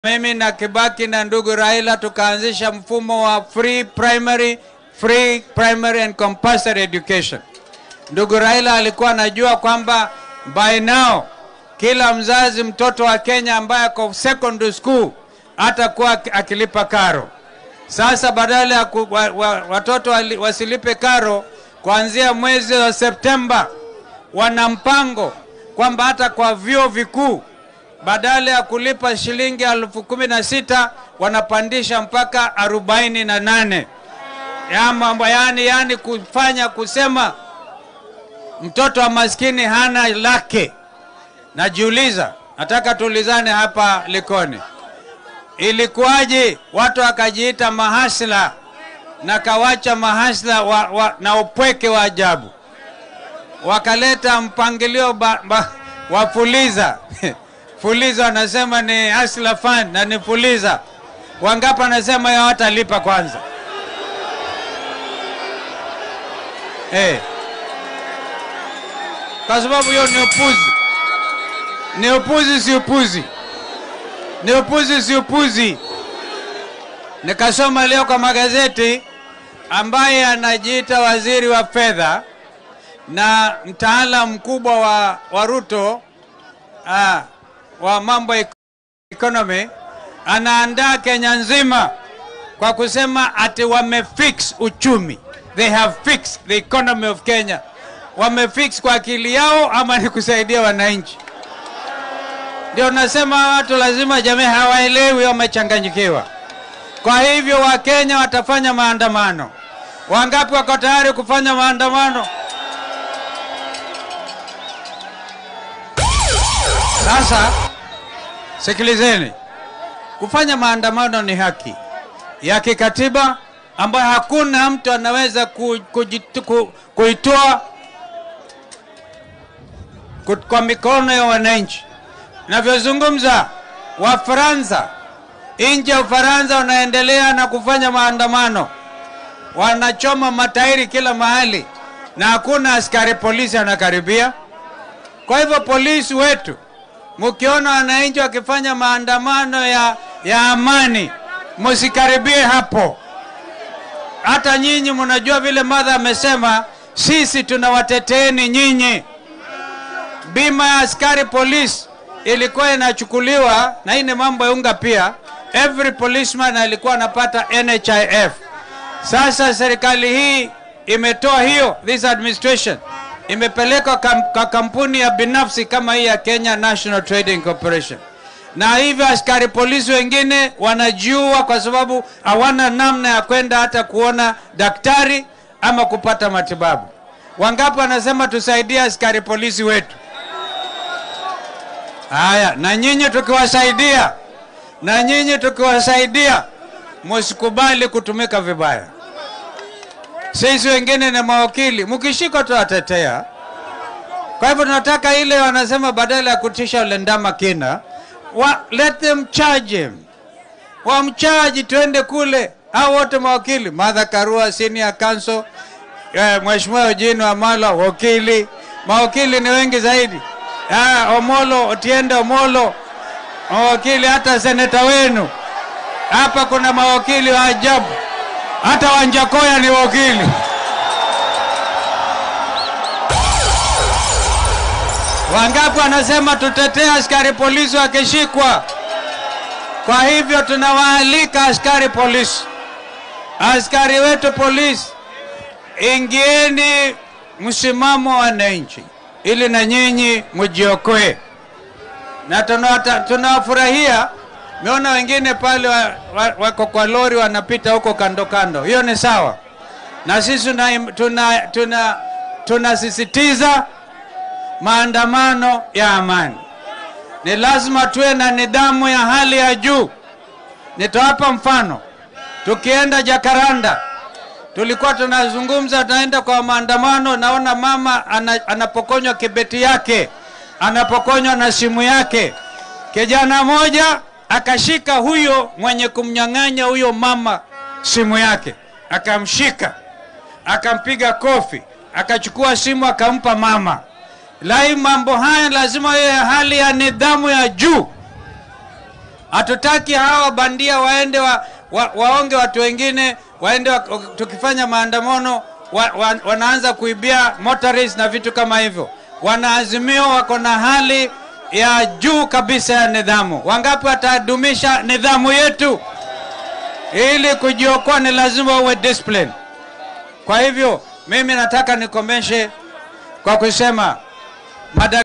mimi na Kibaki na ndugu Raila tukaanzisha mfumo wa free primary, free primary and compulsory education. Ndugu Raila alikuwa anajua kwamba by now kila mzazi mtoto wa Kenya ambaye ako secondary school atakuwa akilipa karo. Sasa badala ya ku, wa, wa, watoto wali, wasilipe karo kuanzia mwezi wa Septemba, wana mpango kwamba hata kwa vyuo vikuu badala ya kulipa shilingi elfu kumi na sita wanapandisha mpaka arobaini na nane ya mambo yani, yani kufanya kusema mtoto wa maskini hana lake. Najiuliza, nataka tuulizane hapa Likoni, ilikuwaje watu wakajiita mahasla na kawacha mahasla wa, wa, na upweke wa ajabu, wakaleta mpangilio ba, ba, wa fuliza fuliza wanasema ni hasla fund na ni fuliza. Wangapi anasema ya watalipa kwanza? Hey. Kwa sababu hiyo ni upuzi, ni upuzi, si upuzi, ni upuzi, si upuzi. Nikasoma leo kwa magazeti ambaye anajiita waziri wa fedha na mtaalamu mkubwa wa, wa Ruto ah, wa mambo ya economy anaandaa Kenya nzima kwa kusema ati wamefix uchumi, they have fixed the economy of Kenya. Wamefix kwa akili yao ama ni kusaidia wananchi? Ndio nasema watu lazima, jamii hawaelewi, wamechanganyikiwa. Kwa hivyo Wakenya watafanya maandamano. Wangapi wako tayari kufanya maandamano? Sasa sikilizeni, kufanya maandamano ni haki ya kikatiba ambayo hakuna mtu anaweza ku, kujitu, ku, kuitoa ku, kwa mikono ya wananchi. Navyozungumza, Wafaransa nje ya Ufaransa wanaendelea na kufanya maandamano, wanachoma matairi kila mahali na hakuna askari polisi anakaribia. Kwa hivyo polisi wetu mkiona wananchi wakifanya maandamano ya, ya amani, msikaribie hapo. Hata nyinyi mnajua vile madha amesema, sisi tunawateteeni nyinyi. Bima ya askari polisi ilikuwa inachukuliwa, na hii ni mambo ya unga pia. Every policeman alikuwa anapata NHIF. Sasa serikali hii imetoa hiyo, this administration imepelekwa kam, kwa kampuni ya binafsi kama hii ya Kenya National Trading Corporation, na hivyo askari polisi wengine wanajiua kwa sababu hawana namna ya kwenda hata kuona daktari ama kupata matibabu. Wangapi wanasema tusaidie askari polisi wetu? Haya, na nyinyi tukiwasaidia, na nyinyi tukiwasaidia, msikubali kutumika vibaya. Sisi wengine ni mawakili, mkishikwa tuwatetea. Kwa hivyo tunataka ile wanasema, badala ya kutisha ule ndama kina wa, let them charge him, wamchaji, tuende kule. Hao wote mawakili, Martha Karua senior counsel, eh, Mheshimiwa Eugene Wamalwa wakili, mawakili ni wengi zaidi. Ah, Omolo Otiende Omolo mawakili, hata seneta wenu hapa kuna mawakili wa ajabu hata Wanjakoya ni wakili. Wangapi wanasema tutetee askari polisi wakishikwa? Kwa hivyo tunawaalika askari polisi, askari wetu polisi, ingieni msimamo wa wananchi ili na nyinyi mjiokoe, na tunawafurahia Meona wengine pale wako wa, wa kwa lori wanapita huko kando kando, hiyo ni sawa, na sisi tunasisitiza tuna, tuna, tuna maandamano ya amani. Ni lazima tuwe na nidhamu ya hali ya juu. Nitawapa mfano. Tukienda Jakaranda, tulikuwa tunazungumza, tunaenda kwa maandamano, naona mama ana, anapokonywa kibeti yake, anapokonywa na simu yake, kijana moja akashika huyo mwenye kumnyang'anya huyo mama simu yake, akamshika akampiga kofi, akachukua simu akampa mama. Lai, mambo haya lazima iwe hali ya nidhamu ya juu. Hatutaki hawa bandia waende wa, wa, waonge watu wengine waende wa, tukifanya maandamano wa, wa, wanaanza kuibia motories na vitu kama hivyo. Wanaazimio wako na hali ya juu kabisa ya nidhamu. Wangapi watadumisha nidhamu yetu? Ili kujiokoa ni lazima uwe discipline. Kwa hivyo mimi nataka nikomeshe kwa kusema mada